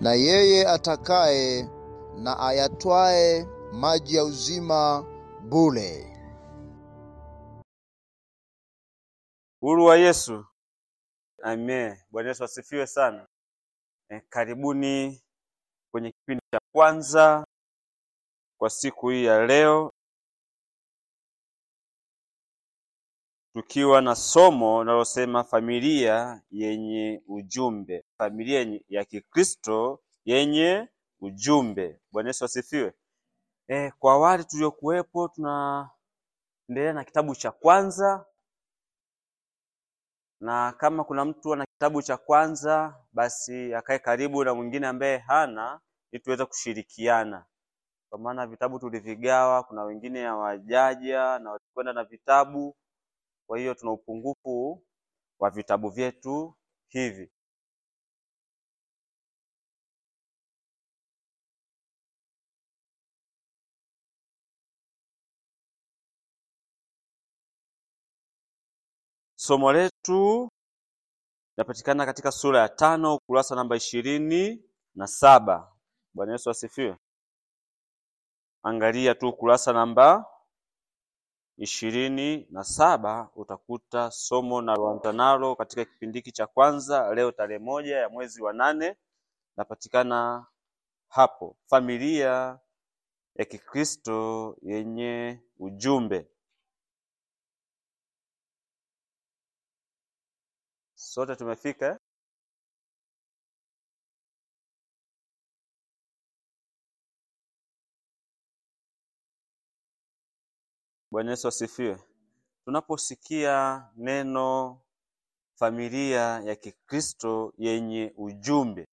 na yeye atakaye na ayatwae maji ya uzima bure. Uhuru wa Yesu. Amen. Bwana Yesu asifiwe sana. E, karibuni kwenye kipindi cha kwanza kwa siku hii ya leo, tukiwa na somo linalosema familia yenye ujumbe, familia yenye- ya Kikristo yenye ujumbe. Bwana Yesu asifiwe. E, kwa awali tuliokuwepo, tunaendelea na kitabu cha kwanza na kama kuna mtu ana kitabu cha kwanza basi akae karibu na mwingine ambaye hana ili tuweze kushirikiana kwa maana vitabu tulivigawa kuna wengine hawajaja na watakwenda na vitabu kwa hiyo tuna upungufu wa vitabu vyetu hivi somo letu linapatikana katika sura ya tano ukurasa namba ishirini na saba bwana yesu asifiwe angalia tu ukurasa namba ishirini na saba utakuta somo naloanza nalo katika kipindi hiki cha kwanza leo tarehe moja ya mwezi wa nane napatikana hapo familia ya kikristo yenye ujumbe sote tumefika eh? bwana yesu asifiwe tunaposikia neno familia ya kikristo yenye ujumbe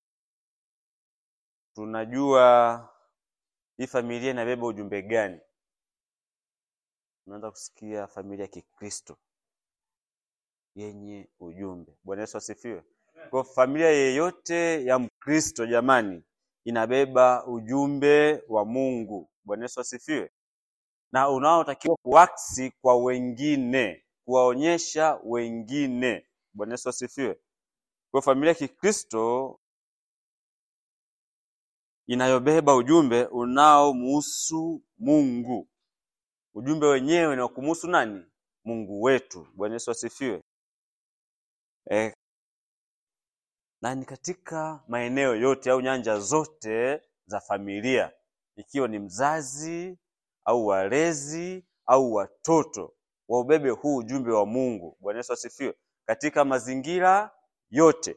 tunajua hii familia inabeba ujumbe gani tunaanza kusikia familia ya kikristo yenye ujumbe bwana yesu asifiwe kwa familia yeyote ya mkristo jamani inabeba ujumbe wa mungu bwana yesu asifiwe na unaotakiwa kuaksi kwa wengine kuwaonyesha wengine bwana yesu asifiwe kwa familia ya kikristo inayobeba ujumbe unaomuhusu mungu ujumbe wenyewe ni wa kumuhusu nani mungu wetu bwana yesu asifiwe e, na ni katika maeneo yote au nyanja zote za familia ikiwa ni mzazi au walezi au watoto waubebe huu ujumbe wa mungu bwana yesu asifiwe katika mazingira yote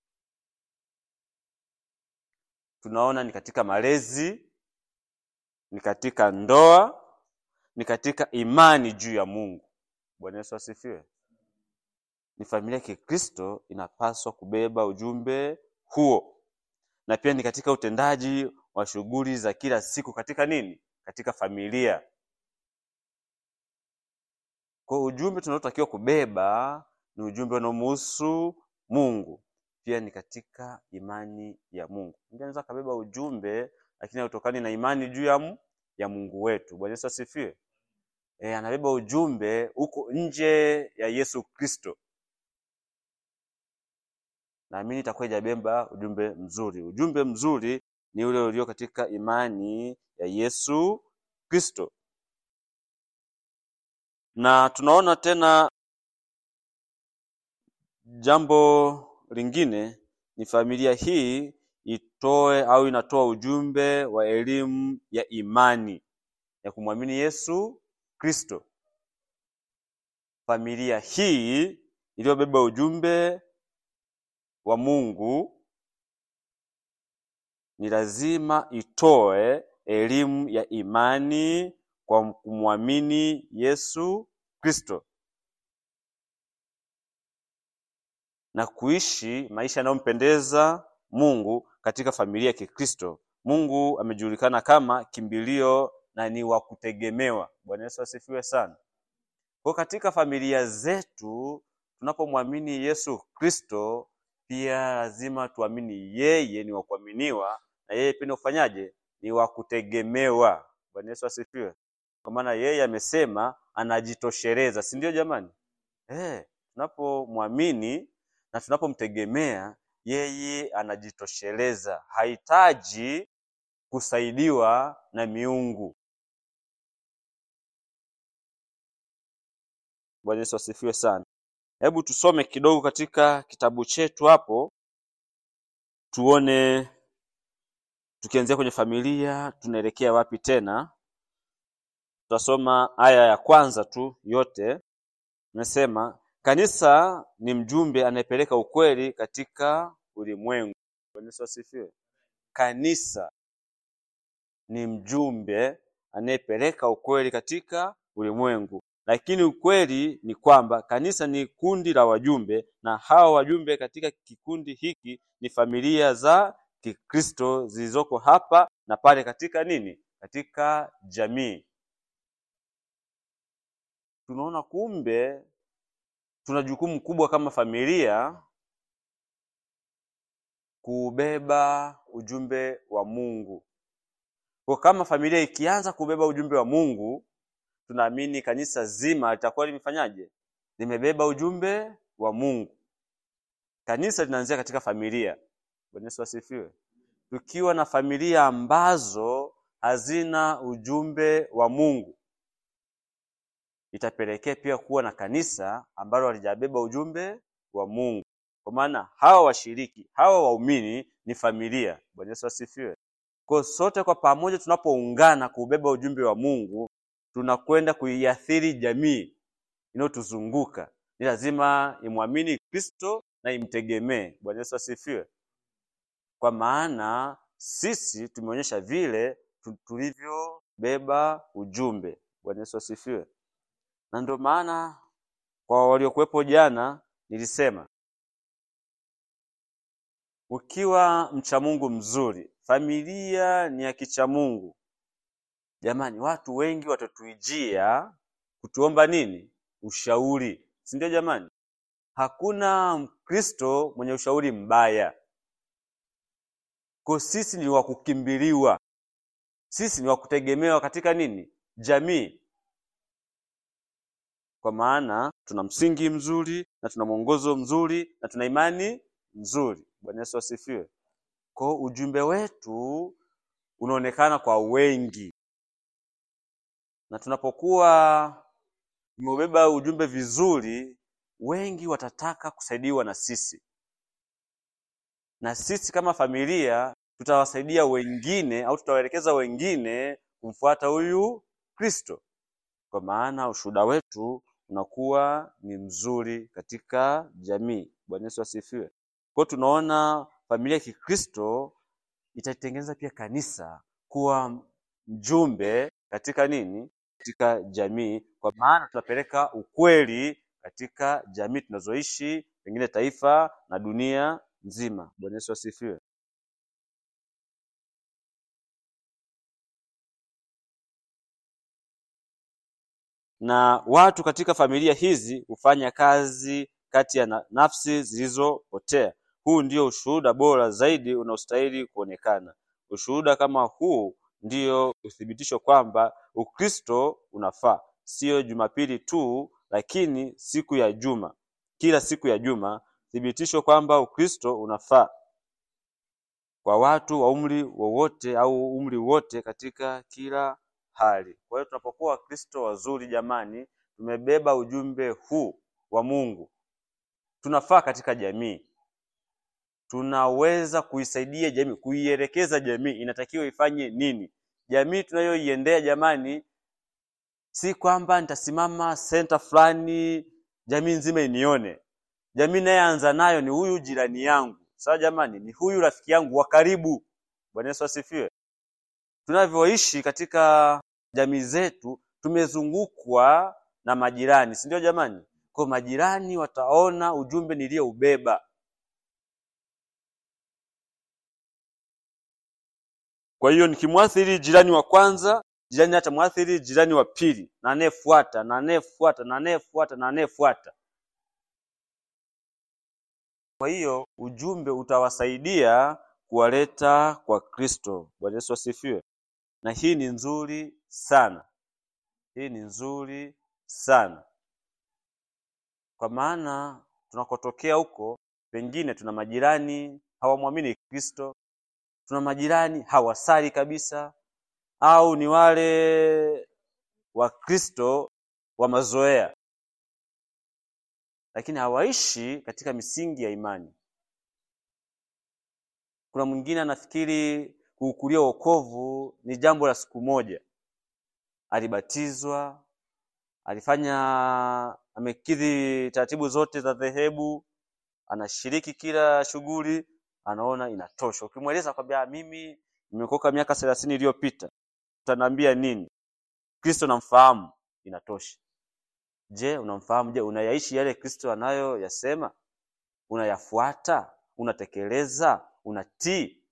tunaona ni katika malezi ni katika ndoa ni katika imani juu ya mungu bwana yesu asifiwe ni familia ya kikristo inapaswa kubeba ujumbe huo na pia ni katika utendaji wa shughuli za kila siku katika nini katika familia kwa ujumbe tunaotakiwa kubeba ni ujumbe unaomuhusu mungu pia ni katika imani ya mungu mtu anaweza akabeba ujumbe lakini hautokani na imani juu ya, mu- ya mungu wetu bwana yesu asifiwe e, anabeba ujumbe huko nje ya yesu kristo naamini itakuwa ijabeba ujumbe mzuri ujumbe mzuri ni ule ulio katika imani ya yesu kristo na tunaona tena jambo lingine ni familia hii itoe au inatoa ujumbe wa elimu ya imani ya kumwamini yesu kristo familia hii iliyobeba ujumbe wa mungu ni lazima itoe elimu ya imani kwa kumwamini yesu kristo na kuishi maisha yanayompendeza mungu katika familia ya kikristo mungu amejulikana kama kimbilio na ni wa kutegemewa bwana yesu asifiwe sana kwa katika familia zetu tunapomwamini yesu kristo pia lazima tuamini yeye ni wa kuaminiwa na yeye pia ni ufanyaje ni wa kutegemewa bwana yesu asifiwe kwa maana yeye amesema anajitosheleza si ndio jamani eh tunapomwamini na tunapomtegemea yeye anajitosheleza, hahitaji kusaidiwa na miungu. Bwana Yesu asifiwe sana. Hebu tusome kidogo katika kitabu chetu hapo, tuone tukianzia kwenye familia tunaelekea wapi tena. Tutasoma aya ya kwanza tu yote. Nasema kanisa ni mjumbe anayepeleka ukweli katika ulimwengu. Bwana Yesu asifiwe. Kanisa ni mjumbe anayepeleka ukweli katika ulimwengu, lakini ukweli ni kwamba kanisa ni kundi la wajumbe, na hao wajumbe katika kikundi hiki ni familia za Kikristo zilizoko hapa na pale katika nini, katika jamii. Tunaona kumbe tuna jukumu kubwa kama familia kuubeba ujumbe wa Mungu. Kwa kama familia ikianza kubeba ujumbe wa Mungu, tunaamini kanisa zima litakuwa limefanyaje? Limebeba ujumbe wa Mungu. Kanisa linaanzia katika familia. Bwana Yesu asifiwe. Tukiwa na familia ambazo hazina ujumbe wa Mungu, itapelekea pia kuwa na kanisa ambalo halijabeba ujumbe wa Mungu. Kwa maana hawa washiriki, hawa waumini ni familia. Bwana Yesu asifiwe. Kwa sote kwa pamoja tunapoungana kuubeba ujumbe wa Mungu, tunakwenda kuiathiri jamii inayotuzunguka. Ni lazima imwamini Kristo na imtegemee. Bwana Yesu asifiwe. Kwa maana sisi tumeonyesha vile tu- tulivyobeba ujumbe. Bwana Yesu asifiwe. Na ndio maana kwa waliokuwepo jana nilisema ukiwa mcha Mungu mzuri, familia ni ya kicha Mungu. Jamani, watu wengi watatuijia kutuomba nini? Ushauri, si ndio? Jamani, hakuna Mkristo mwenye ushauri mbaya. Kwa sisi ni wa kukimbiliwa, sisi ni wa kutegemewa katika nini? Jamii, kwa maana tuna msingi mzuri na tuna mwongozo mzuri na tuna imani nzuri. Bwana Yesu asifiwe. Kwa ujumbe wetu unaonekana kwa wengi, na tunapokuwa tumeubeba ujumbe vizuri, wengi watataka kusaidiwa na sisi, na sisi kama familia tutawasaidia wengine au tutawaelekeza wengine kumfuata huyu Kristo, kwa maana ushuhuda wetu unakuwa ni mzuri katika jamii. Bwana Yesu asifiwe. Kwa hiyo tunaona familia ya Kikristo itatengeneza pia kanisa kuwa mjumbe katika nini? Katika jamii, kwa maana tunapeleka ukweli katika jamii tunazoishi, pengine taifa na dunia nzima. Bwana Yesu asifiwe. Na watu katika familia hizi hufanya kazi kati ya na- nafsi zilizopotea. Huu ndio ushuhuda bora zaidi unaostahili kuonekana. Ushuhuda kama huu ndio uthibitisho kwamba Ukristo unafaa, siyo Jumapili tu, lakini siku ya juma, kila siku ya juma, thibitisho kwamba Ukristo unafaa kwa watu wa umri wowote au umri wote katika kila hali. Kwa hiyo tunapokuwa Wakristo wazuri, jamani, tumebeba ujumbe huu wa Mungu, tunafaa katika jamii, tunaweza kuisaidia jamii, kuielekeza jamii inatakiwa ifanye nini. Jamii tunayoiendea jamani, si kwamba nitasimama senta fulani jamii nzima inione. Jamii nayeanza nayo ni huyu jirani yangu, sawa jamani, ni huyu rafiki yangu wa karibu. Bwana Yesu asifiwe. Tunavyoishi katika jamii zetu, tumezungukwa na majirani, si ndio jamani? Kwa majirani wataona ujumbe niliyoubeba. Kwa hiyo nikimwathiri jirani wa kwanza, jirani atamwathiri jirani wa pili, na anayefuata na anayefuata na anayefuata na anayefuata. Kwa hiyo ujumbe utawasaidia kuwaleta kwa Kristo. Bwana Yesu asifiwe. Na hii ni nzuri sana, hii ni nzuri sana, kwa maana tunakotokea huko Pengine tuna majirani hawamwamini Kristo, tuna majirani hawasali kabisa, au ni wale Wakristo wa mazoea, lakini hawaishi katika misingi ya imani. Kuna mwingine anafikiri kuukulia wokovu ni jambo la siku moja. Alibatizwa, alifanya, amekidhi taratibu zote za dhehebu, anashiriki kila shughuli, anaona inatosha. Ukimweleza kwambia mimi nimeokoka miaka thelathini iliyopita, utaniambia nini? Kristo namfahamu, inatosha. Je, unamfahamu? Je, unayaishi yale Kristo anayoyasema? Unayafuata? Unatekeleza? Unatii?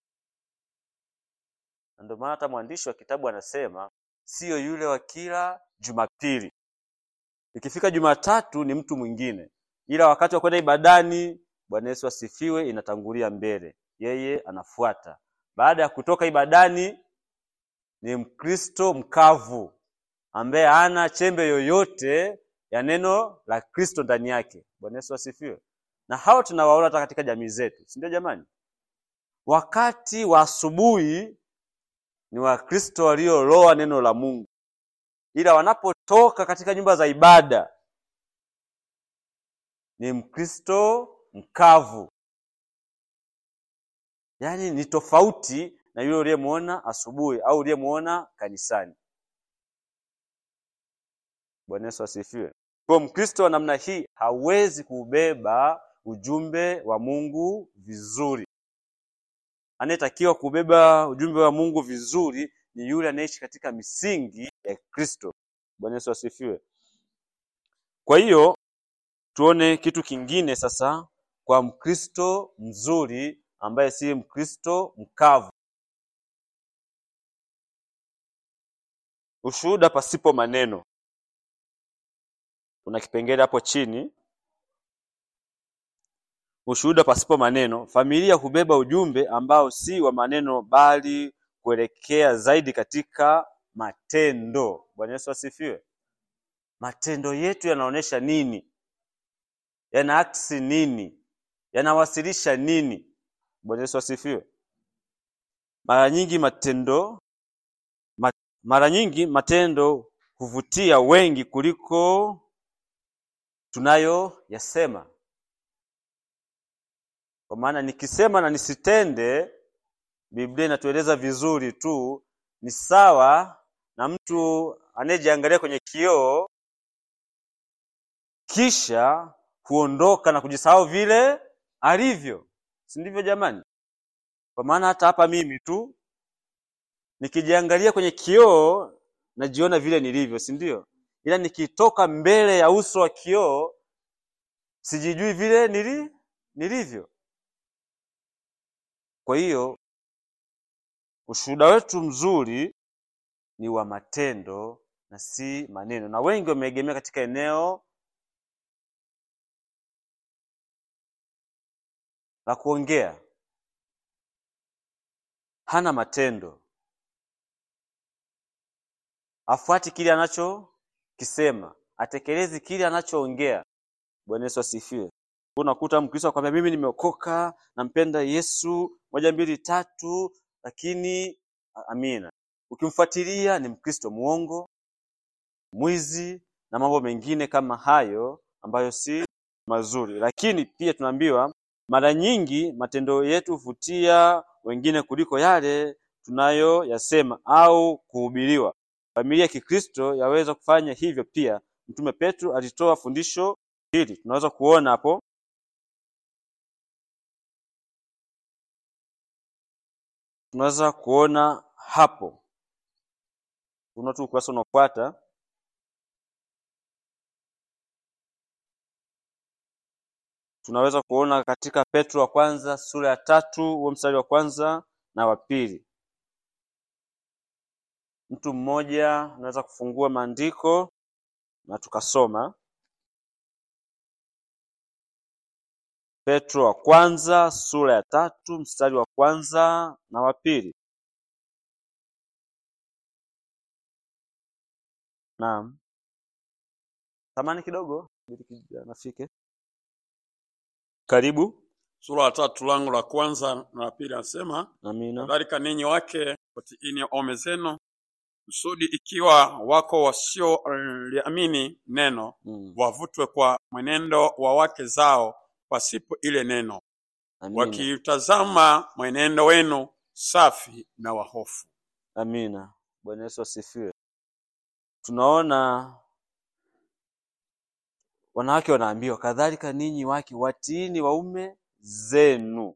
Na ndio maana hata mwandishi wa kitabu anasema siyo yule wa kila Jumapili. Ikifika Jumatatu ni mtu mwingine, ila wakati wa kwenda ibadani, Bwana Yesu asifiwe, inatangulia mbele, yeye anafuata. Baada ya kutoka ibadani, ni Mkristo mkavu ambaye hana chembe yoyote ya neno la Kristo ndani yake. Bwana Yesu asifiwe. Na hao tunawaona hata katika jamii zetu, si ndio jamani? Wakati wa asubuhi ni Wakristo walioloa neno la Mungu, ila wanapotoka katika nyumba za ibada ni Mkristo mkavu, yaani ni tofauti na yule uliyemwona asubuhi au uliyemwona kanisani. Bwana Yesu asifiwe. Kwa Mkristo wa namna hii hawezi kubeba ujumbe wa Mungu vizuri. Anayetakiwa kubeba ujumbe wa Mungu vizuri ni yule anayeishi katika misingi ya Kristo. Bwana Yesu asifiwe. Kwa hiyo tuone kitu kingine sasa kwa Mkristo mzuri ambaye si Mkristo mkavu. Ushuhuda pasipo maneno. Kuna kipengele hapo chini, ushuhuda pasipo maneno. Familia hubeba ujumbe ambao si wa maneno, bali kuelekea zaidi katika matendo. Bwana Yesu asifiwe. Matendo yetu yanaonyesha nini? Yanaaksi nini? Yanawasilisha nini? Bwana Yesu asifiwe. Mara nyingi matendo ma, mara nyingi matendo huvutia wengi kuliko tunayoyasema. Kwa maana nikisema na nisitende, Biblia inatueleza vizuri tu, ni sawa na mtu anayejiangalia kwenye kioo kisha huondoka na kujisahau vile alivyo, si ndivyo jamani? Kwa maana hata hapa mimi tu nikijiangalia kwenye kioo najiona vile nilivyo, si ndio? Ila nikitoka mbele ya uso wa kioo sijijui vile nili nilivyo. Kwa hiyo ushuhuda wetu mzuri ni wa matendo na si maneno, na wengi wameegemea katika eneo la kuongea, hana matendo, afuati kile anachokisema, atekelezi kile anachoongea. Bwana Yesu asifiwe. Unakuta Mkristo akwambia mimi nimeokoka, nampenda Yesu moja mbili tatu, lakini amina, ukimfuatilia ni Mkristo mwongo, mwizi na mambo mengine kama hayo ambayo si mazuri. Lakini pia tunaambiwa mara nyingi matendo yetu huvutia wengine kuliko yale tunayoyasema au kuhubiriwa. Familia ya Kikristo yaweza kufanya hivyo pia. Mtume Petro alitoa fundisho hili, tunaweza kuona hapo tunaweza kuona hapo, una tu ukurasa unaofuata tunaweza kuona katika Petro wa kwanza sura ya tatu huo mstari wa kwanza na wa pili. Mtu mmoja anaweza kufungua maandiko na tukasoma Petro wa kwanza sura ya tatu mstari wa kwanza na wa pili. Naam, tamani kidogo ili kijana afike. Karibu. sura ya tatu langu la kwanza na la pili anasema Amina. kadhalika ninyi wake watiini waume zenu kusudi ikiwa wako wasioliamini neno Mm. wavutwe kwa mwenendo wa wake zao pasipo ile neno Amina. wakiutazama mwenendo wenu safi na wahofu Amina. Bwana Yesu asifiwe. Tunaona wanawake wanaambiwa kadhalika ninyi wake watiini waume zenu.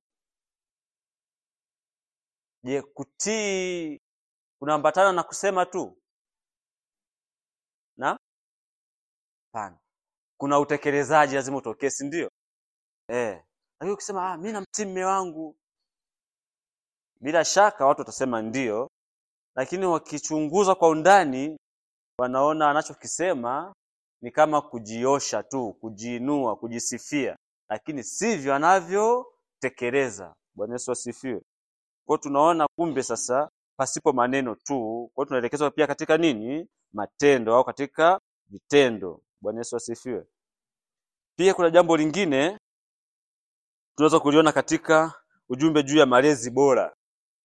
Je, kutii kunaambatana na kusema tu? Na hapana, kuna utekelezaji lazima utokee, si ndio? Eh, lakini ukisema ah, mimi namtii mume wangu, bila shaka watu watasema ndio, lakini wakichunguza kwa undani wanaona anachokisema ni kama kujiosha tu, kujiinua, kujisifia, lakini sivyo anavyotekeleza. Bwana Yesu asifiwe. Kwa hiyo tunaona kumbe sasa pasipo maneno tu, kwa hiyo tunaelekezwa pia katika nini? Matendo au katika vitendo. Bwana Yesu asifiwe. Pia kuna jambo lingine tunaweza kuliona katika ujumbe juu ya malezi bora.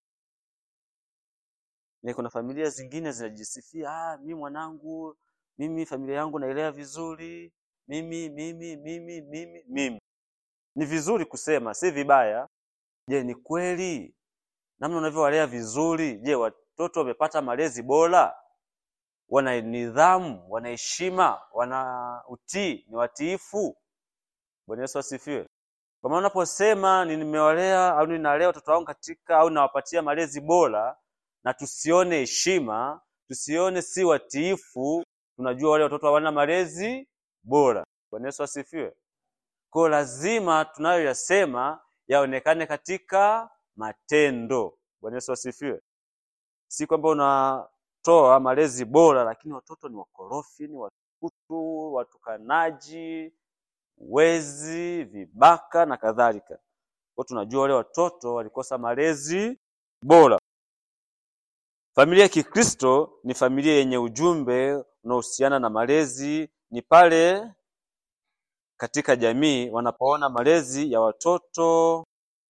Ni kuna familia zingine zinajisifia, ah, mimi mwanangu, mimi familia yangu nailea vizuri, mimi mimi mimi mimi mimi. Ni vizuri kusema, si vibaya. Je, ni kweli namna unavyowalea vizuri? Je, watoto wamepata malezi bora? Wana nidhamu, wana heshima, wana utii, ni watiifu? Bwana Yesu asifiwe. Kwa maana unaposema ni nimewalea au ninalea watoto wangu katika au nawapatia malezi bora, na tusione heshima, tusione si watiifu, tunajua wale watoto hawana malezi bora. Bwana Yesu asifiwe. Kwa hiyo lazima tunayoyasema yaonekane katika matendo. Bwana Yesu asifiwe. Si kwamba unatoa malezi bora, lakini watoto ni wakorofi, ni watukutu, watukanaji, wezi, vibaka na kadhalika. Kwa tunajua wale watoto walikosa malezi bora. Familia ya Kikristo ni familia yenye ujumbe unaohusiana na malezi. Ni pale katika jamii wanapoona malezi ya watoto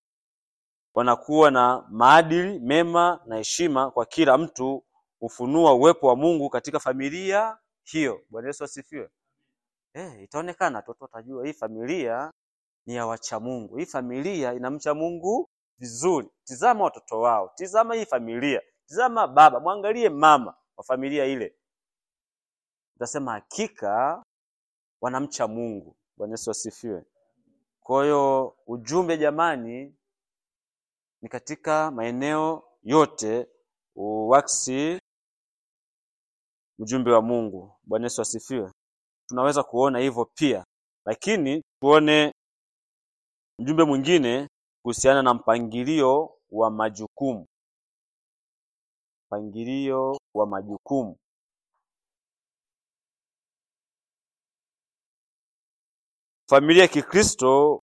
wanakuwa na maadili mema na heshima kwa kila mtu, hufunua uwepo wa Mungu katika familia hiyo. Bwana Yesu asifiwe. Eh, itaonekana watoto watajua hii familia ni ya wacha Mungu, hii familia inamcha Mungu vizuri. Tizama watoto wao, tizama hii familia, tizama baba, mwangalie mama wa familia ile, utasema hakika wanamcha Mungu. Bwana Yesu asifiwe. Kwa hiyo ujumbe jamani, ni katika maeneo yote uwaksi ujumbe wa Mungu. Bwana Yesu asifiwe. Tunaweza kuona hivyo pia, lakini tuone ujumbe mwingine kuhusiana na mpangilio wa majukumu. Mpangilio wa majukumu. Familia ya Kikristo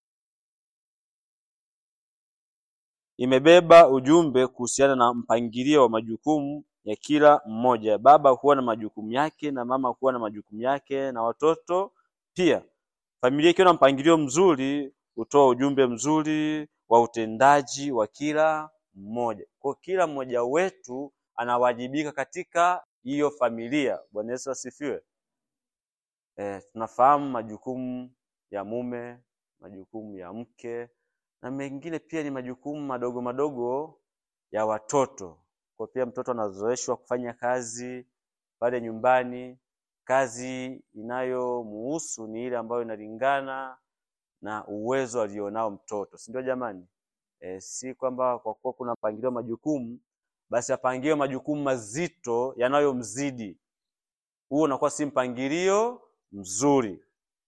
imebeba ujumbe kuhusiana na mpangilio wa majukumu ya kila mmoja. Baba huwa na majukumu yake na mama huwa na majukumu yake na watoto pia. Familia ikiwa na mpangilio mzuri hutoa ujumbe mzuri wa utendaji wa kila mmoja. Kwa kila mmoja wetu anawajibika katika hiyo familia. Bwana Yesu asifiwe. E, tunafahamu majukumu ya mume, majukumu ya mke na mengine pia ni majukumu madogo madogo ya watoto. Kwa pia mtoto anazoeshwa kufanya kazi pale nyumbani. Kazi inayomuhusu ni ile ambayo inalingana na uwezo alionao mtoto, si ndio jamani? E, si kwamba kwa kuwa kuna mpangilio wa majukumu basi apangiwe majukumu mazito yanayomzidi. Huo unakuwa si mpangilio mzuri.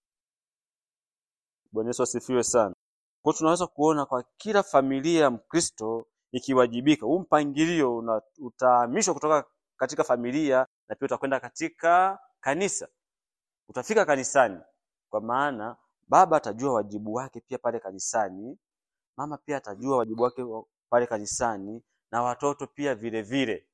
Bwana Yesu asifiwe sana. Kwa hiyo tunaweza kuona kwa kila familia ya Mkristo ikiwajibika, huu mpangilio una- utahamishwa kutoka katika familia na pia utakwenda katika kanisa. Utafika kanisani, kwa maana baba atajua wajibu wake pia pale kanisani, mama pia atajua wajibu wake wa- pale kanisani, na watoto pia vile vile.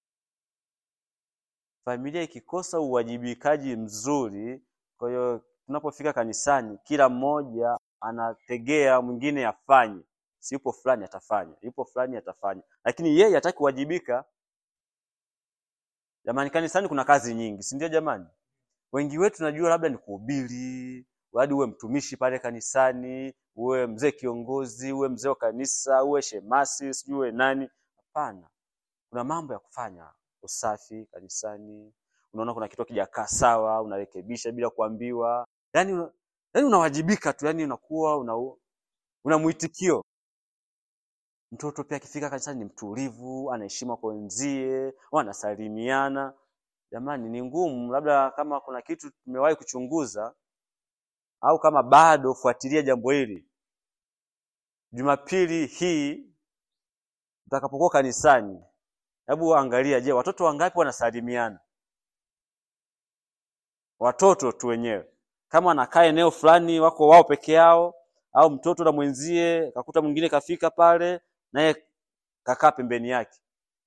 Familia ikikosa uwajibikaji mzuri, kwa hiyo tunapofika kanisani, kila mmoja anategea mwingine afanye, si yupo fulani atafanya, yupo fulani atafanya, lakini yeye hataki kuwajibika. Jamani, kanisani kuna kazi nyingi, si ndio? Jamani, wengi wetu najua labda ni kuhubiri, hadi uwe mtumishi pale kanisani, uwe mzee kiongozi, uwe mzee wa kanisa, uwe shemasi, sijui uwe nani. Hapana, kuna mambo ya kufanya, usafi kanisani. Unaona kuna kitu kijakaa sawa, unarekebisha bila kuambiwa, yani una, yani unawajibika tu, yani unakuwa una, una mwitikio. Mtoto pia akifika kanisani ni mtulivu, anaheshima kwa wenzie, wanasalimiana. Jamani, ni ngumu. Labda kama kuna kitu tumewahi kuchunguza au kama bado, fuatilia jambo hili. Jumapili hii utakapokuwa kanisani, hebu angalia, je, watoto wangapi wanasalimiana? Watoto tu wenyewe, kama wanakaa eneo fulani, wako wao peke yao, au mtoto na mwenzie, kakuta mwingine kafika pale, naye kakaa pembeni yake,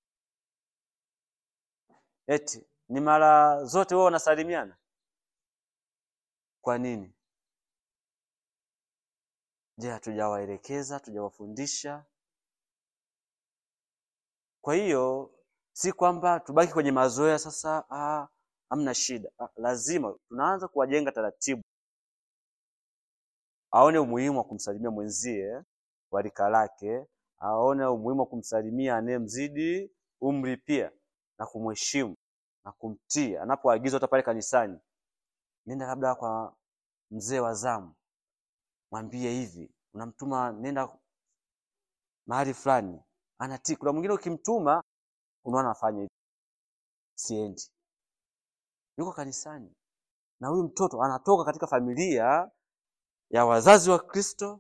eti ni mara zote wao wanasalimiana. Kwa nini? Je, hatujawaelekeza, hatujawafundisha? Kwa hiyo si kwamba tubaki kwenye mazoea sasa, ah, hamna shida. Ah, lazima tunaanza kuwajenga taratibu, aone umuhimu wa kumsalimia mwenzie wa rika lake, aone umuhimu wa kumsalimia anayemzidi umri pia, na kumheshimu na kumtii anapoagizwa hata pale kanisani. Nenda labda kwa mzee wa zamu, mwambie hivi, unamtuma nenda mahali fulani, anatii. Kuna mwingine ukimtuma, unaona afanye hivi, siendi, yuko kanisani. Na huyu mtoto anatoka katika familia ya wazazi wa Kristo,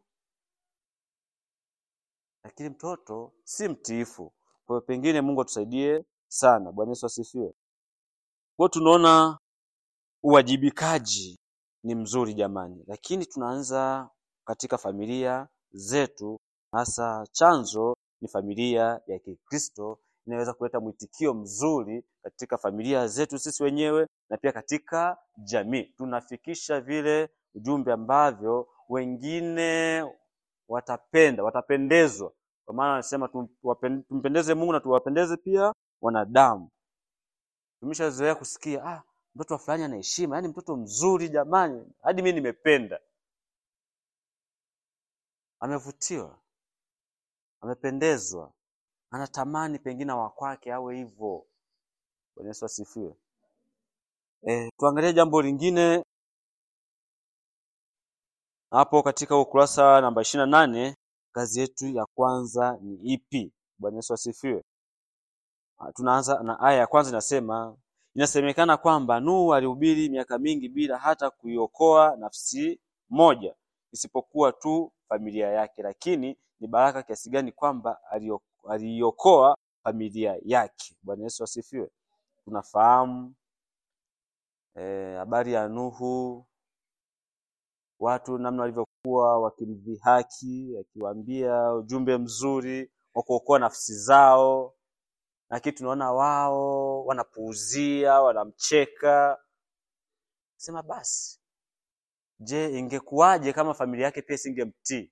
lakini mtoto si mtiifu. Kwa hiyo pengine Mungu atusaidie sana. Bwana Yesu asifiwe. Kwa hiyo tunaona uwajibikaji ni mzuri jamani, lakini tunaanza katika familia zetu, hasa chanzo ni familia ya Kikristo. Inaweza kuleta mwitikio mzuri katika familia zetu sisi wenyewe na pia katika jamii. Tunafikisha vile ujumbe ambavyo wengine watapenda, watapendezwa. Kwa maana anasema tum- tumpendeze Mungu na tuwapendeze pia wanadamu. Tumeshazoea kusikia ah, mtoto wa fulani ana heshima, yaani mtoto mzuri jamani, hadi mimi nimependa. Amevutiwa, amependezwa, anatamani pengine wa kwake awe hivyo. Bwana Yesu asifiwe. E, tuangalie jambo lingine hapo katika ukurasa namba ishirini na nane. Kazi yetu ya kwanza ni ipi? Bwana Yesu asifiwe. Ah, Tunaanza na aya ya kwanza inasema, inasemekana kwamba Nuhu alihubiri miaka mingi bila hata kuiokoa nafsi moja isipokuwa tu familia yake. Lakini ni baraka kiasi gani kwamba alio- aliiokoa familia yake. Bwana Yesu asifiwe. Tunafahamu eh, habari ya Nuhu, watu namna walivyokuwa wakimdhihaki, akiwaambia ujumbe mzuri wa kuokoa nafsi zao, lakini tunaona wao wanapuuzia, wanamcheka. Sema basi, je, ingekuwaje kama familia yake pia isingemtii?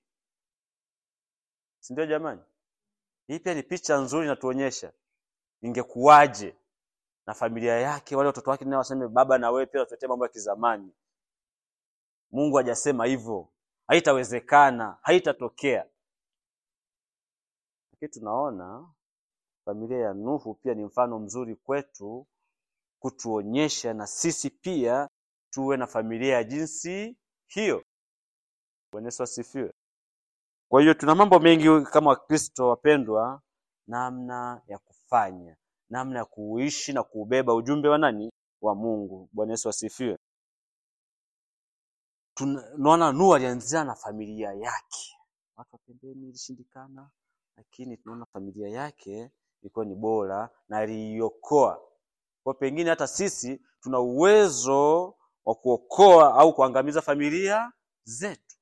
Si ndio jamani? Hii pia ni picha nzuri inatuonyesha ingekuwaje na familia yake, wale watoto wake nao waseme baba, na wewe pia unatuletea mambo ya kizamani. Mungu hajasema hivyo, haitawezekana, haitatokea. Lakini tunaona familia ya Nuhu pia ni mfano mzuri kwetu, kutuonyesha na sisi pia tuwe na familia ya jinsi hiyo. Bwana Yesu asifiwe. Kwa hiyo tuna mambo mengi kama Wakristo wapendwa, namna ya kufanya, namna ya kuishi na kuubeba ujumbe wa nani? Wa Mungu. Bwana Yesu asifiwe. Tunaona Nuhu alianzia na familia yake, watu wa pembeni ilishindikana, lakini tunaona familia yake ilikuwa ni bora na aliiokoa. Kwa pengine hata sisi tuna uwezo wa kuokoa au kuangamiza familia zetu.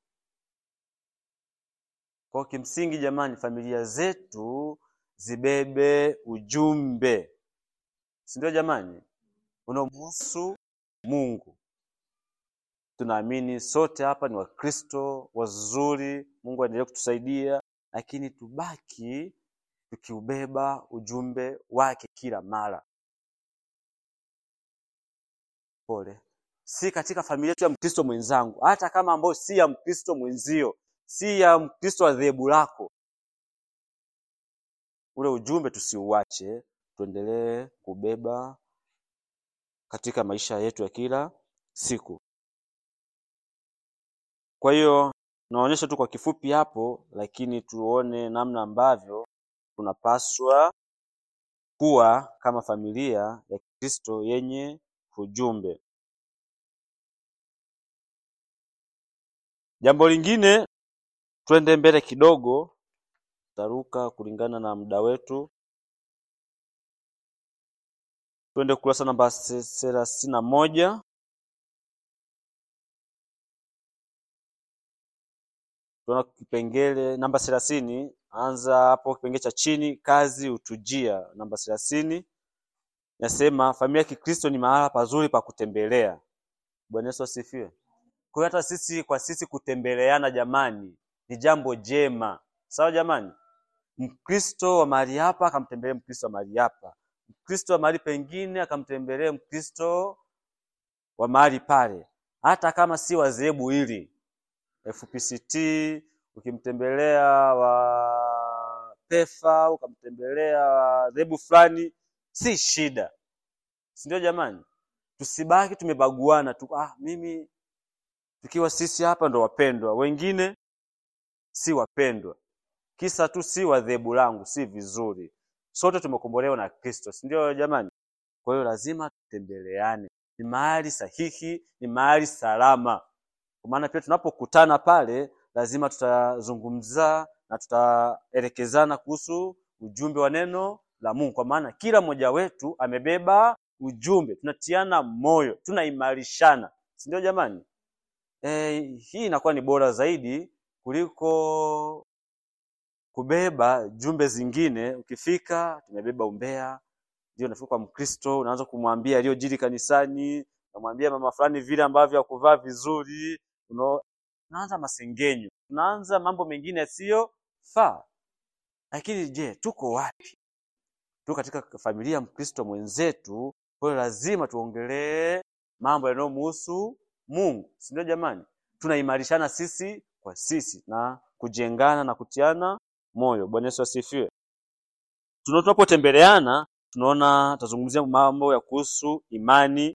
Kwa kimsingi, jamani, familia zetu zibebe ujumbe, si ndio jamani, unaomhusu Mungu. tunaamini sote hapa ni Wakristo wazuri, Mungu aendelee kutusaidia, lakini tubaki tukiubeba ujumbe wake kila mara. Pole, si katika familia tu ya Mkristo mwenzangu, hata kama ambayo si ya Mkristo mwenzio, si ya Mkristo wa dhehebu lako, ule ujumbe tusiuache, tuendelee kubeba katika maisha yetu ya kila siku. Kwa hiyo naonyesha tu kwa kifupi hapo, lakini tuone namna ambavyo tunapaswa kuwa kama familia ya Kristo yenye ujumbe. Jambo lingine, twende mbele kidogo, taruka kulingana na muda wetu, twende kurasa namba thelathini na moja. Tunaona kipengele namba thelathini, anza hapo kipengele cha chini, kazi hutujia. Namba thelathini nasema familia ya Kikristo ni mahala pazuri pa kutembelea. Bwana Yesu asifiwe. Kwa hiyo hata sisi kwa sisi kutembeleana, jamani, ni jambo jema, sawa jamani. Mkristo wa mahali hapa akamtembelee Mkristo wa mahali hapa, Mkristo wa mahali pengine akamtembelee Mkristo wa mahali pale, hata kama si wa dhehebu hili FPCT, ukimtembelea wa PEFA, ukamtembelea wa dhehebu fulani, si shida, si ndio jamani? Tusibaki tumebaguana tu, ah, mimi tukiwa sisi hapa ndo wapendwa, wengine si wapendwa, kisa tu si wa dhehebu langu, si vizuri. Sote tumekombolewa na Kristo, si ndio jamani? Kwa hiyo lazima tutembeleane, ni mahali sahihi, ni mahali salama. Kwa maana pia tunapokutana pale, lazima tutazungumza na tutaelekezana kuhusu ujumbe wa neno la Mungu, kwa maana kila mmoja wetu amebeba ujumbe, tunatiana moyo, tunaimarishana, si ndio jamani? E, hii inakuwa ni bora zaidi kuliko kubeba jumbe zingine. Ukifika tumebeba umbea, ndio unafika kwa Mkristo, unaanza kumwambia aliyojiri kanisani, unamwambia mama fulani vile ambavyo hakuvaa vizuri, uno- unaanza masengenyo, unaanza mambo mengine yasiyofaa. Lakini je, tuko wapi? Tuko katika familia ya Mkristo mwenzetu, kwa hiyo lazima tuongelee mambo yanayomhusu Mungu, si ndio jamani? Tunaimarishana sisi kwa sisi na kujengana na kutiana moyo. Bwana Yesu asifiwe. Tuna- Tunapotembeleana tunaona tazungumzia mambo ya kuhusu imani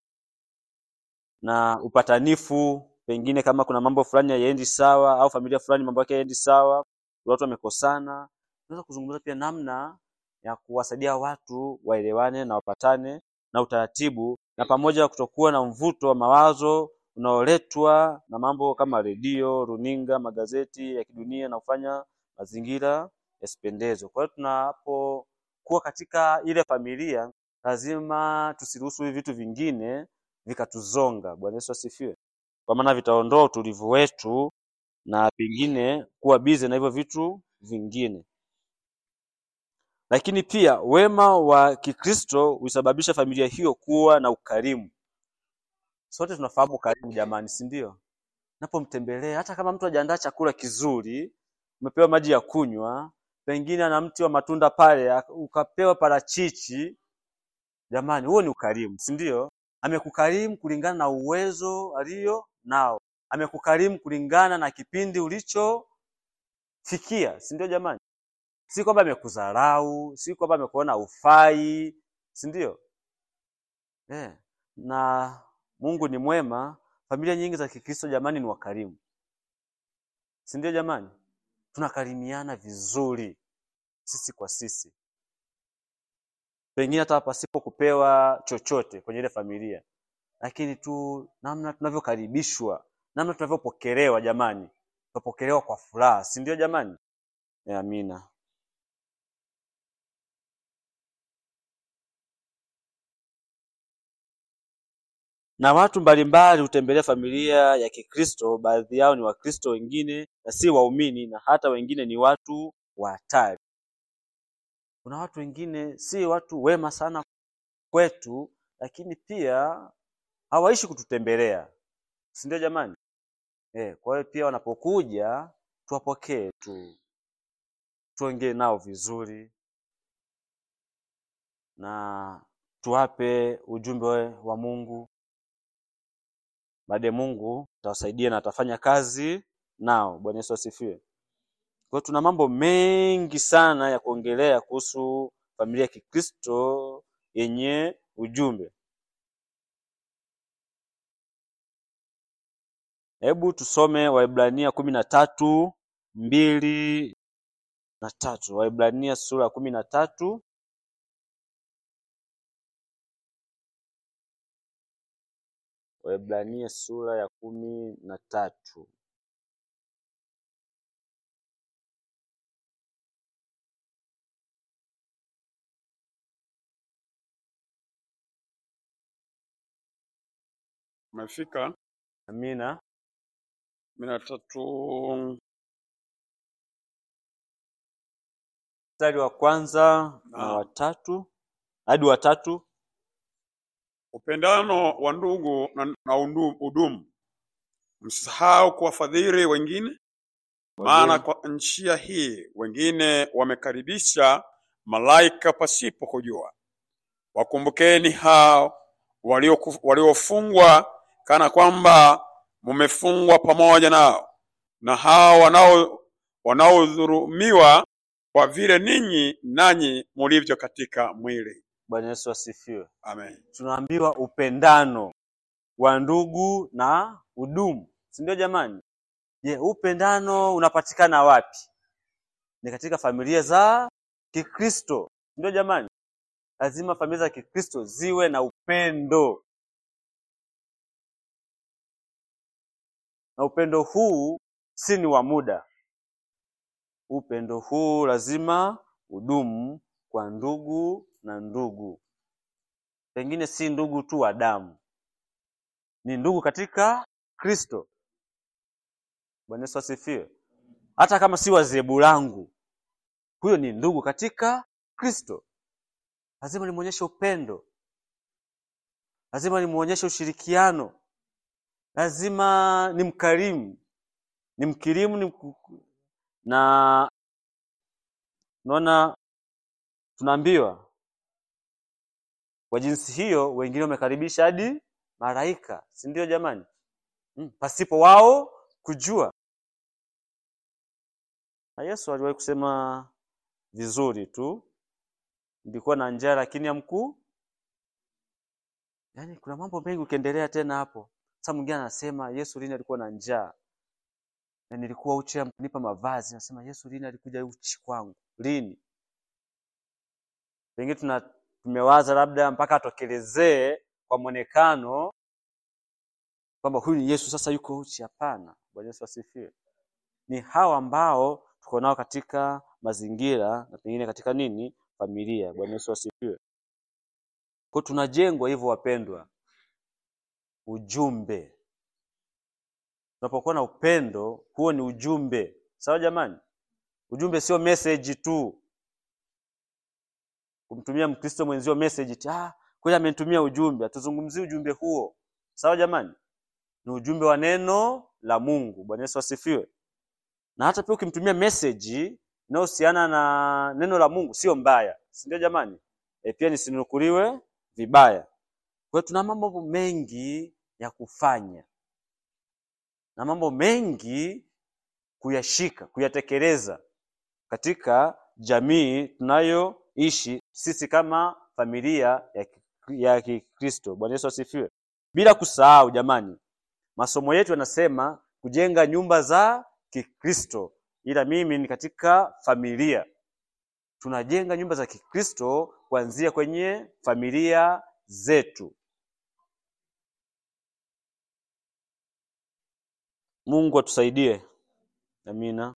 na upatanifu, pengine kama kuna mambo fulani hayaendi sawa au familia fulani mambo yake hayaendi sawa, watu wamekosana, tunaweza kuzungumza pia namna ya kuwasaidia watu waelewane na wapatane na utaratibu, na pamoja kutokuwa na mvuto wa mawazo unaoletwa na mambo kama redio, runinga, magazeti ya kidunia na kufanya mazingira yasipendezwe. Kwa hiyo tunapokuwa katika ile familia, lazima tusiruhusu hivi vitu vingine vikatuzonga. Bwana Yesu asifiwe, kwa maana vitaondoa utulivu wetu na pengine kuwa bize na hivyo vitu vingine. Lakini pia wema wa Kikristo husababisha familia hiyo kuwa na ukarimu. Sote tunafahamu ukarimu jamani, si ndio? Napomtembelea hata kama mtu hajaandaa chakula kizuri, umepewa maji ya kunywa, pengine ana mti wa matunda pale, ak- ukapewa parachichi, jamani, huo ni ukarimu, si ndio? Amekukarimu kulingana na uwezo alio nao, amekukarimu kulingana na kipindi ulichofikia, si ndio jamani? Si kwamba amekudharau, si kwamba amekuona ufai, si ndio? Eh, na Mungu ni mwema. Familia nyingi za Kikristo jamani, ni wakarimu, si ndio jamani? Tunakarimiana vizuri sisi kwa sisi, pengine hata pasipo kupewa chochote kwenye ile familia, lakini tu namna tunavyokaribishwa, namna tunavyopokelewa, jamani, tunapokelewa kwa furaha, si ndio jamani? Eh, amina. na watu mbalimbali hutembelea familia ya Kikristo. Baadhi yao ni Wakristo, wengine na si waumini, na hata wengine ni watu wa hatari. Kuna watu wengine si watu wema sana kwetu, lakini pia hawaishi kututembelea, si ndio jamani? Eh, kwa hiyo pia wanapokuja tuwapokee tu, tuongee nao vizuri na tuwape ujumbe wa Mungu. Baadaye Mungu atawasaidia na atafanya kazi nao. Bwana Yesu asifiwe. Kwa hiyo tuna mambo mengi sana ya kuongelea kuhusu familia ya Kikristo yenye ujumbe. Hebu tusome Waibrania kumi na tatu mbili na tatu. Waibrania sura ya kumi na tatu Waibrania sura ya kumi na tatu. Umefika Amina. kumi na tatu Mstari wa kwanza na Naam. watatu hadi watatu. upendano wa ndugu na, na undu- udumu. Msisahau kuwafadhili wengine, maana kwa njia hii wengine wamekaribisha malaika pasipo kujua. Wakumbukeni hao walioku- waliofungwa kana kwamba mumefungwa pamoja nao, na hao wanao wanaodhulumiwa kwa vile ninyi nanyi mulivyo katika mwili. Bwana Yesu asifiwe. Amen. Tunaambiwa upendano wa ndugu na udumu, si ndio jamani? Je, upendano unapatikana wapi? Ni katika familia za Kikristo, si ndio jamani? Lazima familia za Kikristo ziwe na upendo, na upendo huu si ni wa muda. Upendo huu lazima udumu kwa ndugu na ndugu, pengine si ndugu tu wa damu, ni ndugu katika Kristo. Bwana Yesu asifiwe. Hata kama si wa zebu langu, huyo ni ndugu katika Kristo. Lazima nimwonyeshe upendo, lazima nimwonyeshe ushirikiano, lazima nimkarimu, nimkirimu, nimku... na naona tunaambiwa kwa jinsi hiyo, wengine wamekaribisha hadi malaika, si ndio jamani? Mm, pasipo wao kujua. Na Yesu aliwahi kusema vizuri tu, nilikuwa na njaa lakini hamku. Yaani kuna mambo mengi ukiendelea tena hapo. Sasa mwingine anasema Yesu lini alikuwa na njaa? Na nilikuwa uchi hamkunipa mavazi. Nasema Yesu lini alikuja uchi kwangu? Lini? Pengine tuna tumewaza labda mpaka atokelezee kwa mwonekano kwamba huyu ni Yesu sasa yuko uchi. Hapana. Bwana Yesu asifiwe. Ni hawa ambao tuko nao katika mazingira na pengine katika nini familia. Bwana Yesu asifiwe. Kwa tunajengwa hivyo wapendwa, ujumbe. Tunapokuwa na upendo, huo ni ujumbe. Sawa jamani? Ujumbe sio message tu, kumtumia Mkristo mwenzio message tu, ah, kweli amenitumia ujumbe. Hatuzungumzii ujumbe huo. Sawa jamani? Ni ujumbe wa neno la Mungu. Bwana Yesu asifiwe. Na hata pia ukimtumia message inayohusiana na neno la Mungu sio mbaya, si ndio jamani? E, pia nisinukuliwe vibaya. Kwa hiyo tuna mambo mengi ya kufanya na mambo mengi kuyashika, kuyatekeleza katika jamii tunayoishi sisi kama familia ya Ki- ya Kikristo. Bwana Yesu asifiwe. Bila kusahau jamani, masomo yetu yanasema kujenga nyumba za Kikristo, ila mimi ni katika familia. Tunajenga nyumba za Kikristo kuanzia kwenye familia zetu. Mungu atusaidie. Amina.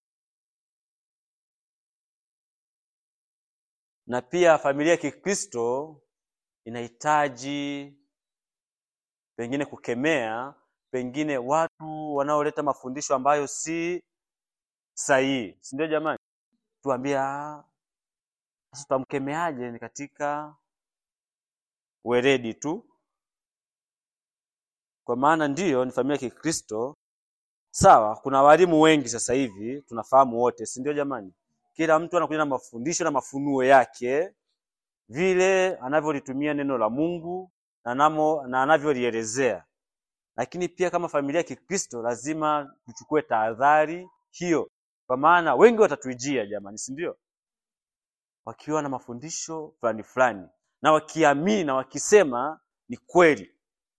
Na pia familia ya Kikristo inahitaji pengine kukemea pengine watu wanaoleta mafundisho ambayo si sahihi, si ndio jamani? Tuambie "Ah, sasa tutamkemeaje? Ni katika weledi tu, kwa maana ndiyo ni familia ya Kikristo. Sawa, kuna walimu wengi sasa hivi tunafahamu wote, si ndio jamani? Kila mtu anakuja na mafundisho na mafunuo yake vile anavyolitumia neno la Mungu na namo na anavyolielezea. Lakini pia kama familia ya Kikristo lazima tuchukue tahadhari hiyo, kwa maana wengi watatuijia jamani, si ndio? Wakiwa na mafundisho fulani fulani na wakiamini na wakisema ni kweli,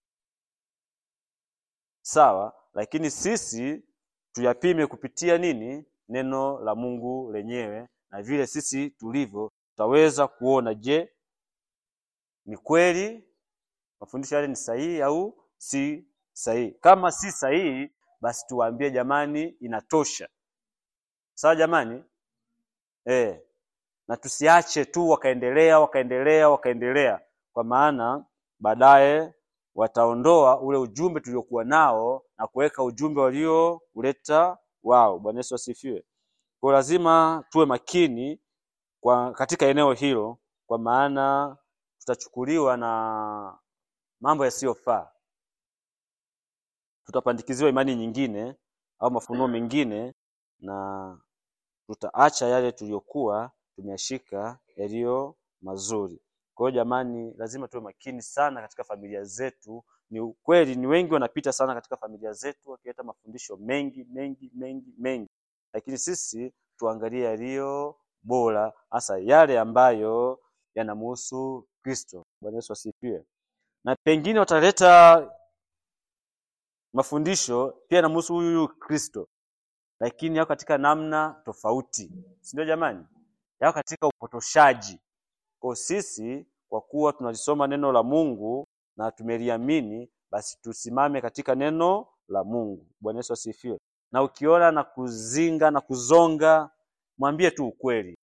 sawa. Lakini sisi tuyapime kupitia nini? Neno la Mungu lenyewe, na vile sisi tulivyo tutaweza kuona, je, ni kweli mafundisho yale ni sahihi au si sahihi. Kama si sahihi, basi tuwaambie jamani, inatosha. Sawa jamani, eh, na tusiache tu wakaendelea wakaendelea wakaendelea, kwa maana baadaye wataondoa ule ujumbe tuliokuwa nao na kuweka ujumbe waliouleta wao. Bwana Yesu asifiwe. Kwa lazima tuwe makini kwa katika eneo hilo, kwa maana tutachukuliwa na mambo yasiyofaa, tutapandikiziwa imani nyingine au mafunuo mengine, na tutaacha yale tuliyokuwa tumeyashika yaliyo mazuri. Kwa hiyo jamani, lazima tuwe makini sana katika familia zetu. Ni ukweli, ni wengi wanapita sana katika familia zetu wakileta mafundisho mengi mengi mengi mengi, lakini sisi tuangalie yaliyo bora, hasa yale ambayo yanamhusu Kristo. Bwana Yesu asifiwe. Na pengine wataleta mafundisho pia yanamhusu huyu huyu Kristo, lakini yako katika namna tofauti, si ndio jamani? Yako katika upotoshaji. Kwa sisi kwa kuwa tunalisoma neno la Mungu na tumeliamini, basi tusimame katika neno la Mungu. Bwana Yesu asifiwe. Na ukiona na kuzinga na kuzonga, mwambie tu ukweli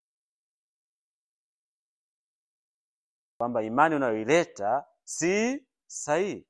kwamba imani unayoileta si sahihi,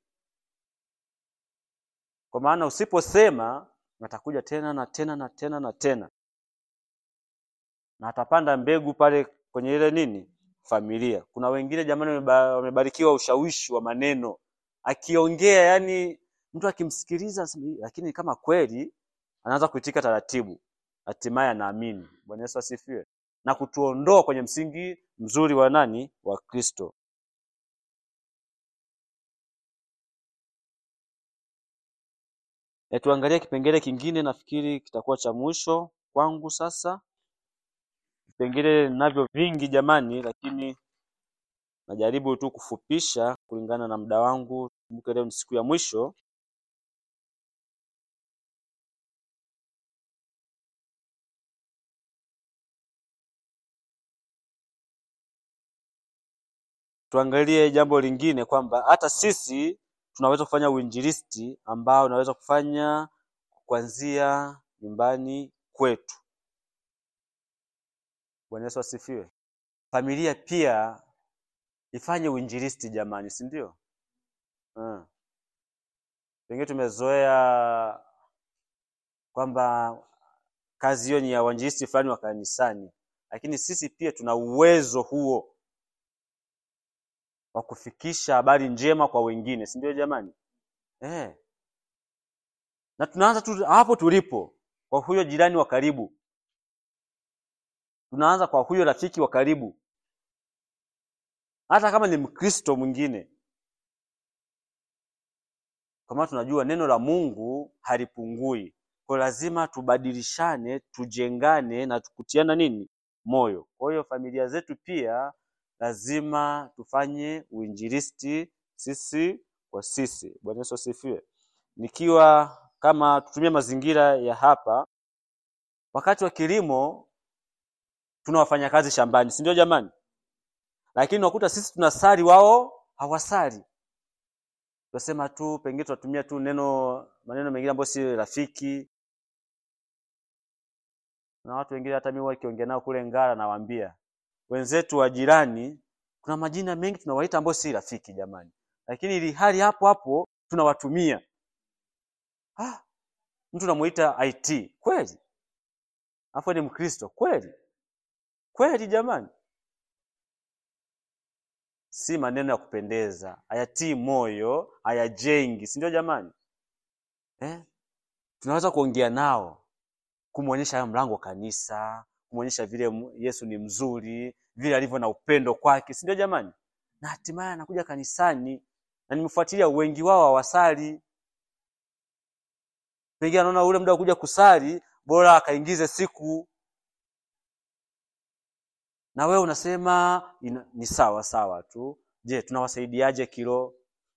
kwa maana usiposema atakuja tena na tena na tena na tena, na atapanda mbegu pale kwenye ile nini familia. Kuna wengine jamani, wameba- wamebarikiwa ushawishi wa maneno, akiongea yani mtu akimsikiliza, anasema, "Hii, lakini kama kweli anaanza kuitika taratibu, hatimaye anaamini. Bwana Yesu asifiwe, na kutuondoa kwenye msingi mzuri wa nani wa Kristo. E, tuangalie kipengele kingine, nafikiri kitakuwa cha mwisho kwangu sasa. Vipengele ninavyo vingi jamani, lakini najaribu tu kufupisha kulingana na muda wangu. Kumbuke leo ni siku ya mwisho. Tuangalie jambo lingine kwamba hata sisi tunaweza kufanya uinjilisti ambao unaweza kufanya kuanzia nyumbani kwetu. Bwana Yesu asifiwe. Familia pia ifanye uinjilisti jamani, si ndio? Hmm. Pengine tumezoea kwamba kazi hiyo ni ya wainjilisti fulani wa kanisani, lakini sisi pia tuna uwezo huo wa kufikisha habari njema kwa wengine, si ndio jamani? Eh. Na tunaanza tu hapo tulipo, kwa huyo jirani wa karibu, tunaanza kwa huyo rafiki wa karibu, hata kama ni Mkristo mwingine, kwa maana tunajua neno la Mungu halipungui. Kwa hiyo lazima tubadilishane, tujengane na tukutiana nini moyo. Kwa hiyo familia zetu pia lazima tufanye uinjilisti sisi kwa sisi. Bwana Yesu asifiwe. Nikiwa kama tutumie mazingira ya hapa, wakati wa kilimo tuna wafanyakazi shambani, si ndio jamani? Lakini unakuta sisi tunasali, wao hawasali. Tunasema tu pengine tunatumia tu neno maneno mengine ambayo si rafiki. Na watu wengine hata mimi wakiongea nao kule Ngara, nawaambia wenzetu wa jirani, kuna majina mengi tunawaita ambayo si rafiki jamani, lakini ili hali hapo hapo tunawatumia. Ah, mtu namuita IT kweli, afu ni Mkristo kweli kweli jamani. si maneno ya kupendeza, hayatii moyo, hayajengi, si ndio jamani? Eh? Tunaweza kuongea nao, kumwonyesha hayo mlango wa kanisa, kumwonyesha vile mu- Yesu ni mzuri, vile alivyo na upendo kwake, si ndio jamani? Na hatimaye anakuja kanisani, na nimefuatilia wengi wao hawasali. Pengine anaona ule muda wa kuja kusali, bora akaingize siku na wewe unasema ina, ni sawa sawa tu. Je, tunawasaidiaje kiroho?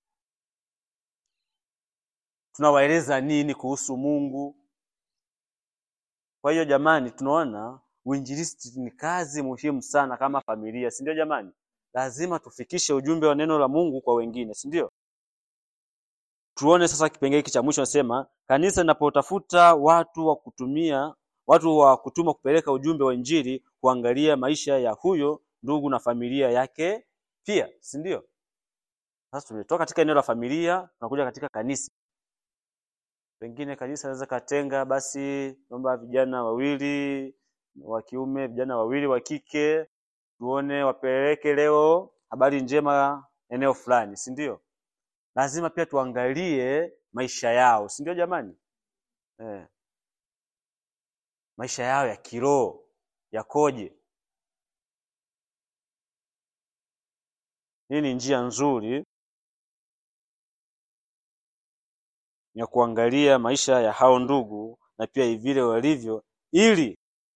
Tunawaeleza nini kuhusu Mungu? Kwa hiyo jamani, tunaona uinjilisti ni kazi muhimu sana kama familia, si ndio jamani? Lazima tufikishe ujumbe wa neno la Mungu kwa wengine, si ndio? Tuone sasa kipengele hiki cha mwisho, nasema kanisa linapotafuta watu wa kutumia watu wa kutuma kupeleka ujumbe wa Injili, kuangalia maisha ya huyo ndugu na familia yake pia, si ndio? Sasa tumetoka katika eneo la familia, tunakuja katika kanisa. Pengine kanisa naweza katenga basi, naomba vijana wawili wa kiume, vijana wawili wa kike, tuone wapeleke leo habari njema eneo fulani, si ndio? Lazima pia tuangalie maisha yao, si ndio jamani? Eh, maisha yao ya kiroho yakoje? Hii ni njia nzuri ya kuangalia maisha ya hao ndugu na pia vile walivyo, ili